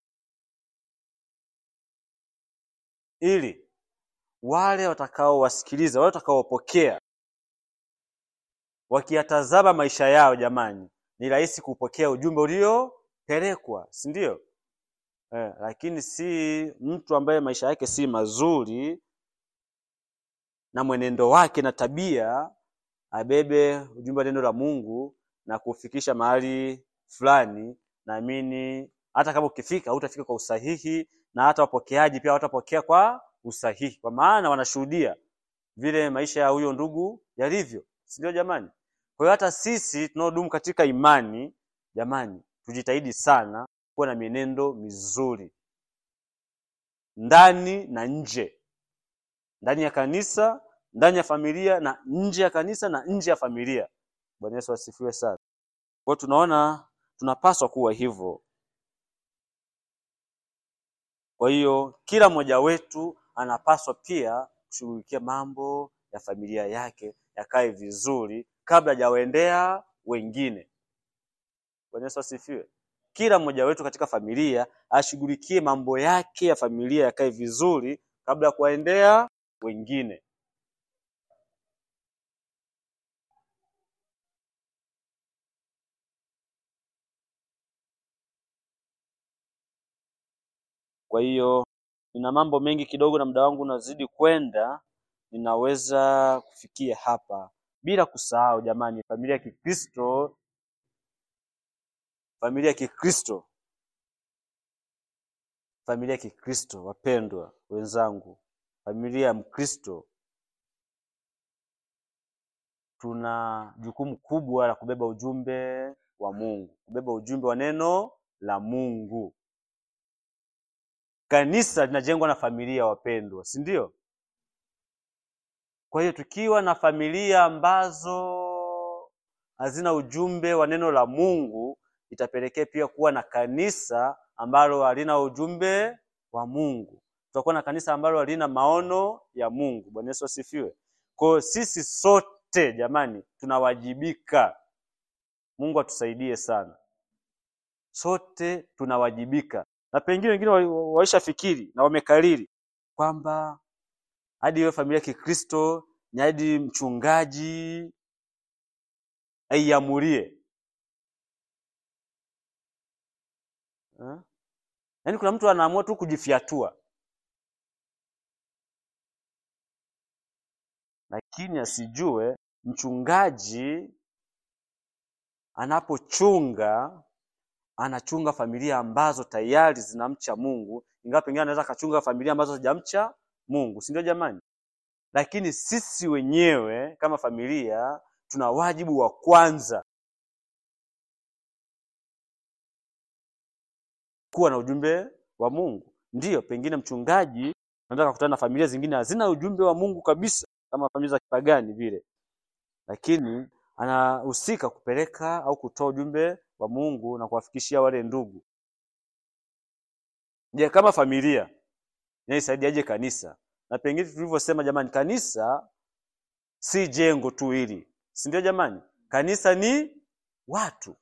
ili wale watakaowasikiliza, wale watakaopokea, wakiyatazama maisha yao, jamani, ni rahisi kupokea ujumbe uliopelekwa, si ndio? Eh, lakini si mtu ambaye maisha yake si mazuri na mwenendo wake na tabia abebe ujumbe wa neno la Mungu na kufikisha mahali fulani. Naamini hata kama ukifika hutafika kwa usahihi, na hata wapokeaji pia hawatapokea kwa usahihi, kwa maana wanashuhudia vile maisha ya huyo ndugu yalivyo, si ndio jamani? Kwa hiyo hata sisi tunaodumu katika imani, jamani, tujitahidi sana kuwa na mienendo mizuri ndani na nje, ndani ya kanisa, ndani ya familia na nje ya kanisa na nje ya familia. Bwana Yesu asifiwe sana. Kwa hiyo tunaona tunapaswa kuwa hivyo. Kwa hiyo kila mmoja wetu anapaswa pia kushughulikia mambo ya familia yake yakae vizuri kabla hajawaendea wengine. Bwana Yesu asifiwe. Kila mmoja wetu katika familia ashughulikie mambo yake ya familia yakae vizuri kabla ya kuwaendea wengine. Kwa hiyo nina mambo mengi kidogo na muda wangu unazidi kwenda, ninaweza kufikia hapa bila kusahau jamani, familia ya Kikristo, familia ya Kikristo, familia ya Kikristo, wapendwa wenzangu, familia ya Mkristo, tuna jukumu kubwa la kubeba ujumbe wa Mungu, kubeba ujumbe wa neno la Mungu. Kanisa linajengwa na familia, wapendwa, si ndio? Kwa hiyo tukiwa na familia ambazo hazina ujumbe wa neno la Mungu, itapelekea pia kuwa na kanisa ambalo halina ujumbe wa Mungu. Tutakuwa na kanisa ambalo halina maono ya Mungu. Bwana Yesu asifiwe. Kwa hiyo sisi sote jamani, tunawajibika. Mungu atusaidie sana, sote tunawajibika, na pengine wengine wa- waishafikiri na wamekariri kwamba hadi iwe familia ya Kikristo ni hadi mchungaji aiamulie eh? Yaani kuna mtu anaamua tu kujifyatua, lakini asijue mchungaji anapochunga anachunga familia ambazo tayari zinamcha Mungu, ingawa pengine anaweza akachunga familia ambazo hazijamcha Mungu, si ndio jamani? Lakini sisi wenyewe kama familia tuna wajibu wa kwanza kuwa na ujumbe wa Mungu. Ndiyo, pengine mchungaji unaweza kukutana na familia zingine hazina ujumbe wa Mungu kabisa, kama familia za kipagani vile, lakini anahusika kupeleka au kutoa ujumbe wa Mungu na kuwafikishia wale ndugu. Je, kama familia inaisaidiaje kanisa? Na pengine tulivyosema, jamani, kanisa si jengo tu hili, si ndio jamani? Kanisa ni watu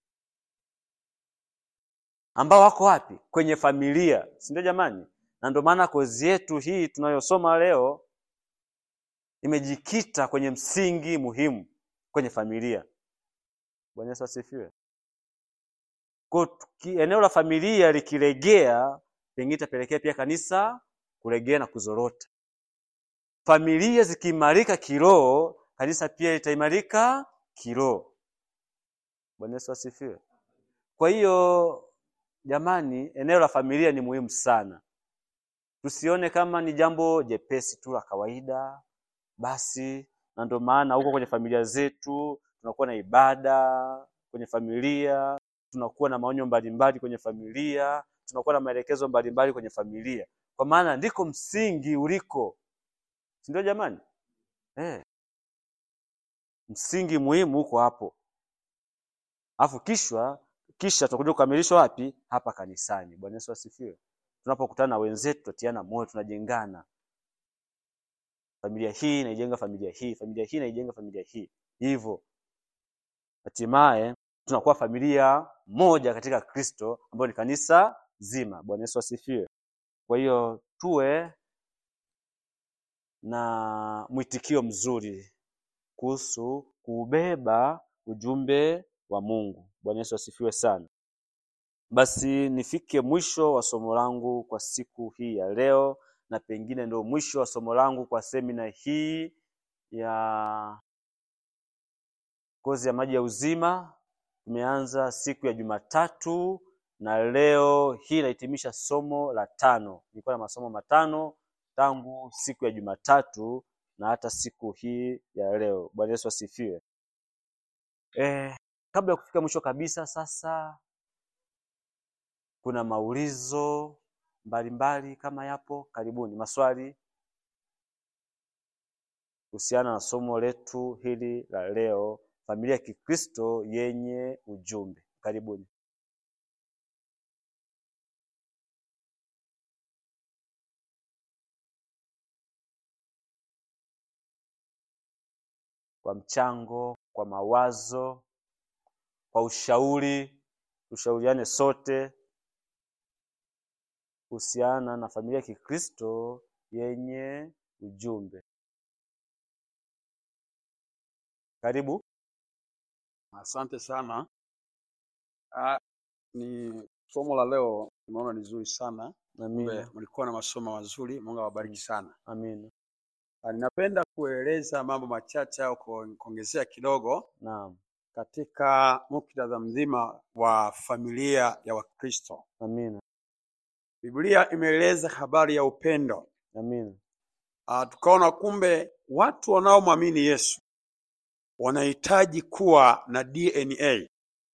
ambao wako wapi? Kwenye familia, si ndio jamani? Na ndio maana kozi yetu hii tunayosoma leo imejikita kwenye msingi muhimu kwenye familia. Bwana Yesu asifiwe. Kwa tuki- eneo la familia likilegea, pengine itapelekea pia kanisa kulegea na kuzorota. Familia zikiimarika kiroho, kanisa pia litaimarika kiroho. Bwana Yesu asifiwe. Kwa hiyo jamani, eneo la familia ni muhimu sana. Tusione kama ni jambo jepesi tu la kawaida basi, na ndio maana huko kwenye familia zetu tunakuwa na ibada kwenye familia, tunakuwa na maonyo mbalimbali kwenye familia, tunakuwa na maelekezo mbalimbali kwenye familia, kwa maana ndiko msingi uliko, si ndio jamani? Eh, msingi muhimu uko hapo, alafu kishwa kisha tutakuja kukamilishwa wapi? Hapa kanisani. Bwana Yesu asifiwe. Tunapokutana na wenzetu, tutatiana moyo, tunajengana. Familia hii inaijenga familia hii, familia hii inaijenga familia hii, hivyo hatimaye tunakuwa familia moja katika Kristo, ambayo ni kanisa zima. Bwana Yesu asifiwe. Kwa hiyo tuwe na mwitikio mzuri kuhusu kuubeba ujumbe wa Mungu. Bwana Yesu asifiwe sana. Basi nifike mwisho wa somo langu kwa siku hii ya leo, na pengine ndio mwisho wa somo langu kwa semina hii ya kozi ya maji ya uzima. Tumeanza siku ya Jumatatu na leo hii inahitimisha somo la tano. Nilikuwa na masomo matano tangu siku ya Jumatatu na hata siku hii ya leo. Bwana Yesu asifiwe. Eh, kabla ya kufika mwisho kabisa, sasa kuna maulizo mbalimbali kama yapo, karibuni. Maswali kuhusiana na somo letu hili la leo, familia ya Kikristo yenye ujumbe. Karibuni. Kwa mchango, kwa mawazo, kwa ushauri, tushauriane sote kuhusiana na familia ya Kikristo yenye ujumbe. Karibu. Asante sana. Ah, ni somo la leo nimeona ni zuri sana. Kumbe Amina. mlikuwa na masomo mazuri. Mungu awabariki sana. Amina. Ah, Ninapenda kueleza mambo machache au ku- kuongezea kidogo Naam. katika muktadha mzima wa familia ya Wakristo. Amina. Biblia imeeleza habari ya upendo. Amina. Ah, tukaona kumbe watu wanaomwamini Yesu wanahitaji kuwa na DNA.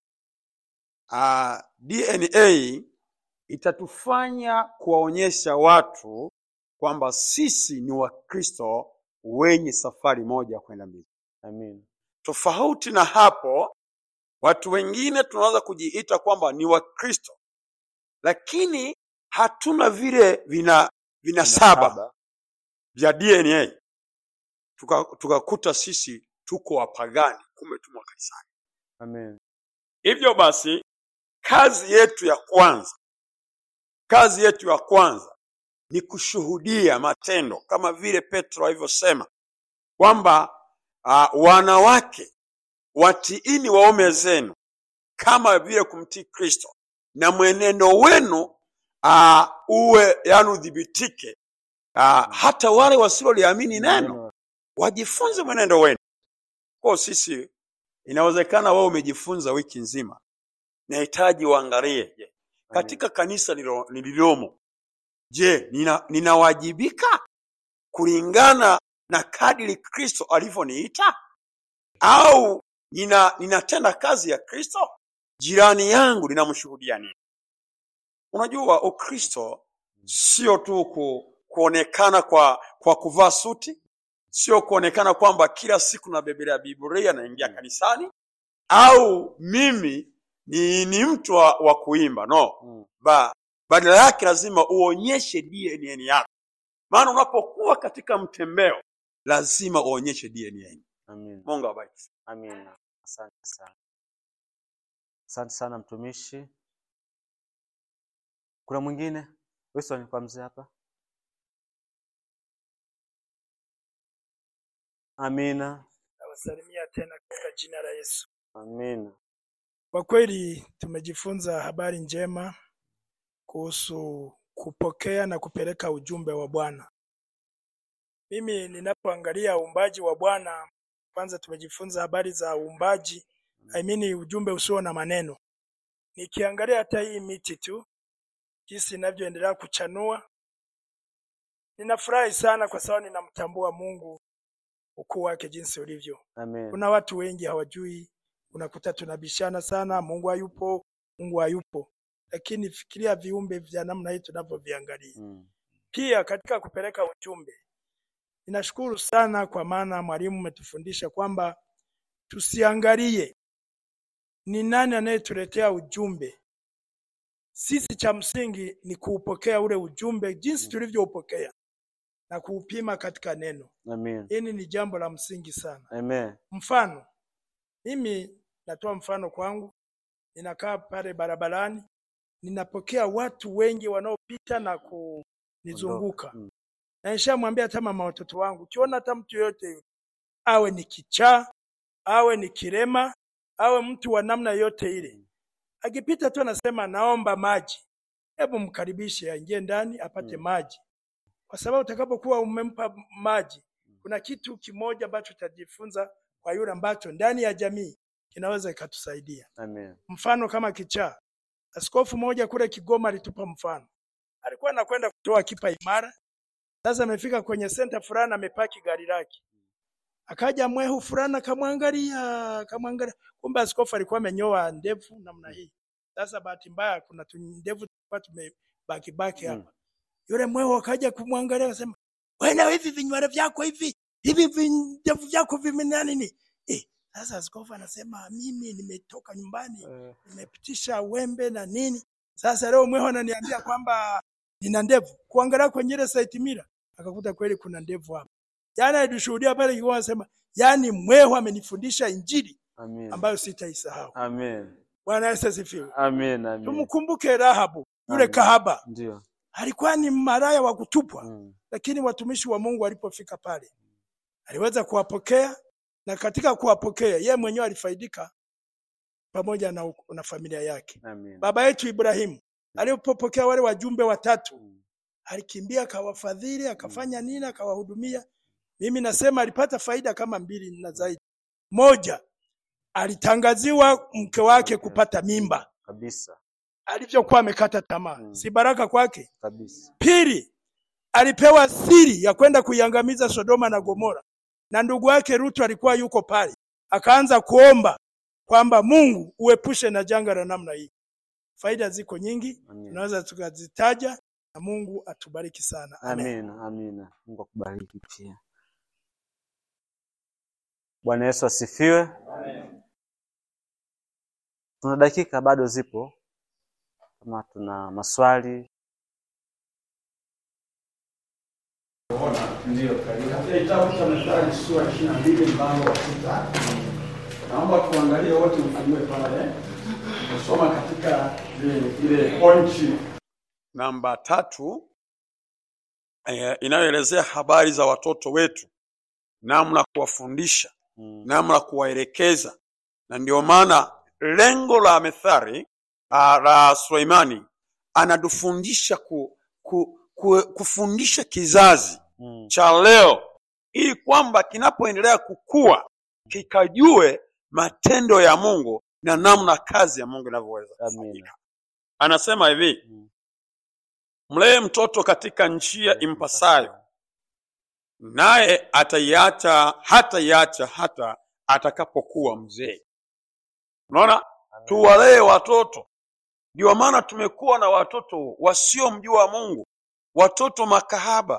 Ah, DNA itatufanya kuwaonyesha watu kwamba sisi ni Wakristo wenye safari moja kwenda mbinguni. Amina. Tofauti na hapo, watu wengine tunaweza kujiita kwamba ni Wakristo, lakini hatuna vile vina vinasaba Saba. vya DNA, tukakuta tuka tukakuta sisi tuko wapagani, kumbe tumo kanisani. Amina. Hivyo basi, kazi yetu ya kwanza, kazi yetu ya kwanza ni kushuhudia matendo, kama vile Petro alivyosema kwamba uh, wanawake watiini waume zenu kama vile kumtii Kristo, na mwenendo wenu uh, uwe yani udhibitike, uh, hata wale wasiloliamini neno wajifunze mwenendo wenu. Kwa sisi, inawezekana wewe umejifunza wiki nzima, nahitaji uangalie, je, katika kanisa nilo- nililomo, je, nina, ninawajibika kulingana na kadiri Kristo alivyoniita au nina, ninatenda kazi ya Kristo? Jirani yangu ninamshuhudia nini? Unajua, Ukristo sio tu ku, kuonekana kwa kwa kuvaa suti, sio kuonekana kwamba kila siku nabebelea Biblia naingia kanisani, au mimi ni, ni mtu wa, wa kuimba no Mm. ba, badala yake lazima uonyeshe DNA yako, maana unapokuwa katika mtembeo lazima uonyeshe DNA. Amin. Mungu awabariki. Amina. Asante sana. Asante sana mtumishi. Kuna mwingine? Wilson kwa mzee hapa. Amina. Nawasalimia tena katika jina la Yesu. Amina. Kwa kweli tumejifunza habari njema kuhusu kupokea na kupeleka ujumbe wa Bwana. Mimi ninapoangalia uumbaji wa Bwana, kwanza tumejifunza habari za uumbaji, I mean ujumbe usio na maneno. Nikiangalia hata hii miti tu jinsi inavyoendelea kuchanua, ninafurahi sana kwa sababu ninamtambua Mungu ukuu wake jinsi ulivyo. Amen. Kuna watu wengi hawajui, unakuta tunabishana sana, Mungu hayupo, Mungu hayupo. Lakini fikiria viumbe vya namna hii tunavyoviangalia. Mm. Pia katika kupeleka ujumbe, ninashukuru sana kwa maana mwalimu umetufundisha kwamba tusiangalie ni nani anayetuletea ujumbe. Sisi cha msingi ni kuupokea ule ujumbe jinsi tulivyoupokea na kuupima katika neno. Amen. Hili ni jambo la msingi sana. Amen. Mfano, mimi natoa mfano kwangu, ninakaa pale barabarani, ninapokea watu wengi wanaopita na kunizunguka, Mm. na nishamwambia hata mama watoto wangu, ukiona hata mtu yoyote yule, awe ni kichaa, awe ni kirema, awe mtu wa namna yote ile, akipita tu anasema naomba maji, hebu mkaribishe aingie ndani apate Mm. maji, kwa sababu utakapokuwa umempa maji, kuna kitu kimoja ambacho utajifunza kwa yule ambacho ndani ya jamii kinaweza ikatusaidia. Amen. Mfano kama kichaa, askofu mmoja kule Kigoma alitupa mfano, alikuwa anakwenda kutoa kipa imara. Sasa amefika kwenye senta fulani, amepaki gari lake, akaja mwehu fulani akamwangalia, akamwangalia, kumbe askofu alikuwa amenyoa ndevu namna hii. Sasa bahati mbaya, kuna tu ndevu tulikuwa tumebaki baki Mm. hapa. Yule mwehu akaja kumwangalia, akasema wewe, hivi vinywele vyako hivi hivi vi- ndevu vyako vimena nini? Eh, sasa askofu anasema mimi nimetoka nyumbani Eh, nimepitisha wembe na nini. Sasa leo mweho ananiambia kwamba nina ndevu. Kuangalia kwenye ile site mira akakuta kweli kuna ndevu hapa. Jana alishuhudia pale Kigoma anasema, yani mweho amenifundisha injili Amen. ambayo sitaisahau. Amen. Bwana Yesu asifiwe. Amen. Amen. Tumkumbuke Rahabu yule Amen. kahaba, Ndio. alikuwa ni maraya wa kutupwa, Mm. lakini watumishi wa Mungu walipofika pale aliweza kuwapokea, na katika kuwapokea yeye mwenyewe alifaidika pamoja na, na familia yake. Amen. Baba yetu Ibrahimu alipopokea wale wajumbe watatu, Mm. alikimbia akawafadhili, akafanya nini, akawahudumia. Mimi nasema alipata faida kama mbili na zaidi. Moja, alitangaziwa mke wake kupata mimba Kabisa. alivyokuwa amekata tamaa, Mm. si baraka kwake. Kabisa. Pili, alipewa siri ya kwenda kuiangamiza Sodoma na Gomora, na ndugu yake Rutu alikuwa yuko pale, akaanza kuomba kwamba Mungu uepushe na janga la namna hii. Faida ziko nyingi, Amen. tunaweza tukazitaja, na Mungu atubariki sana. Amen. Amina, amina. Mungu akubariki pia. Bwana Yesu asifiwe. Tuna dakika bado zipo, kama tuna maswali. Katika kitabu cha Methali sura ishirini na mbili mlango wa sita naomba tuangalie wote, mfungue pale, kusoma katika ile ile pointi namba tatu eh, inayoelezea habari za watoto wetu, namna kuwafundisha, Mm. namna kuwaelekeza, na ndio maana lengo la Methali ah, la Suleimani anatufundisha ku, ku, ku, kufundisha kizazi Mm. cha leo ili kwamba kinapoendelea kukua kikajue matendo ya Mungu na namna kazi ya Mungu inavyoweza Amina. kufanyika. Anasema hivi, Mm. mlee mtoto katika njia impasayo, naye ataiacha hataiacha hata atakapokuwa mzee. Unaona, tuwalee watoto. Ndio maana tumekuwa na watoto wasiomjua Mungu, watoto makahaba,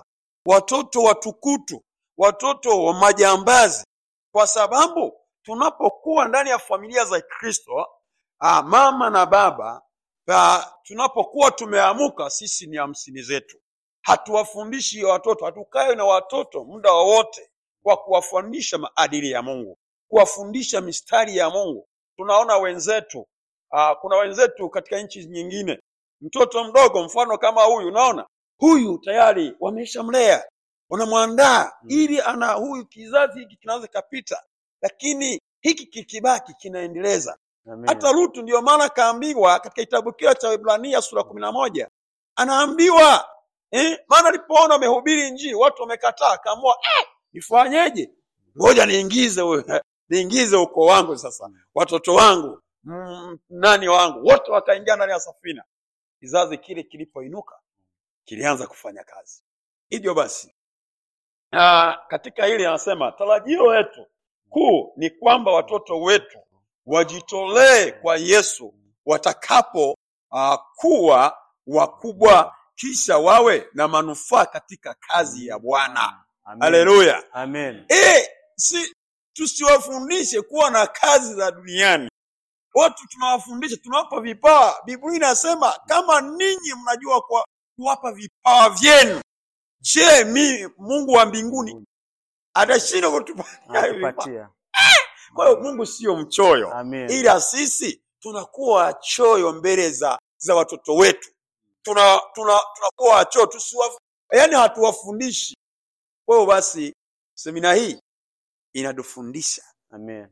watoto watukutu, watoto wa majambazi, kwa sababu tunapokuwa ndani ya familia za Kristo, ah, mama na baba ah, tunapokuwa tumeamuka, sisi ni hamsini zetu. Hatuwafundishi watoto, hatukae na watoto muda wowote kwa kuwafundisha maadili ya Mungu, kuwafundisha mistari ya Mungu. Tunaona wenzetu ah, kuna wenzetu katika nchi nyingine, mtoto mdogo mfano kama huyu, unaona huyu tayari wameshamlea, wanamwandaa ili ana huyu kizazi hiki kinaweza kapita, lakini hiki kikibaki kinaendeleza Amen. hata Lutu ndiyo maana kaambiwa katika kitabu kile cha Ibrania sura kumi na moja anaambiwa eh, maana alipoona amehubiri Injili watu wamekataa, akaamua eh, nifanyeje? Ngoja niingize we- niingize ukoo wangu sasa, watoto wangu mm, nani wangu wote wakaingia ndani ya safina. Kizazi kile kilipoinuka kilianza kufanya kazi. Hivyo basi ah, katika hili anasema tarajio letu kuu ni kwamba watoto wetu wajitolee kwa Yesu watakapo uh, kuwa wakubwa, kisha wawe na manufaa katika kazi ya Bwana. Amen. Haleluya! Amen. Eh, si tusiwafundishe kuwa na kazi za duniani. Watu tunawafundisha, tunawapa vipawa. Biblia inasema kama ninyi mnajua kwa kuwapa vipawa vyenu, je, mi Mungu wa mbinguni atashinda kutupatia hivi vipawa? Anakupatia. Kwa hiyo Mungu sio mchoyo, Amen. ila sisi tunakuwa choyo mbele za za watoto wetu, tuna tuna tunakuwa wachoyo, tusiwa yaani hatuwafundishi. Kwa hiyo basi semina hii inatufundisha Amen.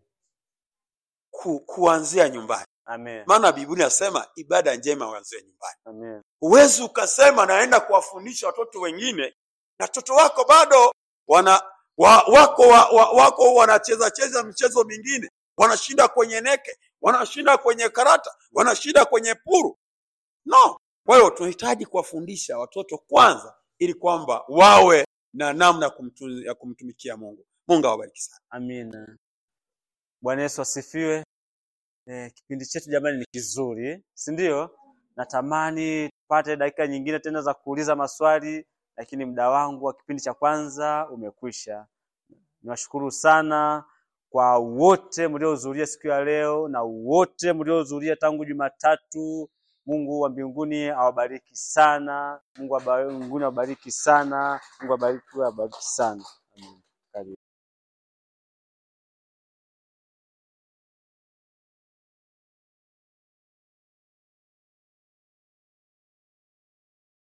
ku, kuanzia nyumbani, Amen. maana Biblia inasema ibada njema huanzia nyumbani. Amen. Huwezi ukasema naenda kuwafundisha watoto wengine na watoto wako bado wana wa, wako wa, wa, wako wanacheza cheza michezo mingine, wanashinda kwenye neke, wanashinda kwenye karata, wanashinda kwenye puru. No, kwa hiyo tunahitaji kuwafundisha watoto kwanza, ili kwamba wawe na namna ya kumtu, ya kumtumikia Mungu. Mungu awabariki sana. Amina. Bwana Yesu asifiwe. Eh, kipindi chetu jamani ni kizuri, si ndio? Natamani tupate dakika nyingine tena za kuuliza maswali, lakini muda wangu wa kipindi cha kwanza umekwisha. Niwashukuru sana kwa wote mliohudhuria siku ya leo na wote mliohudhuria tangu Jumatatu. Mungu wa mbinguni awabariki sana. Mungu wa mbinguni awabariki sana. Mungu awabariki awabariki sana.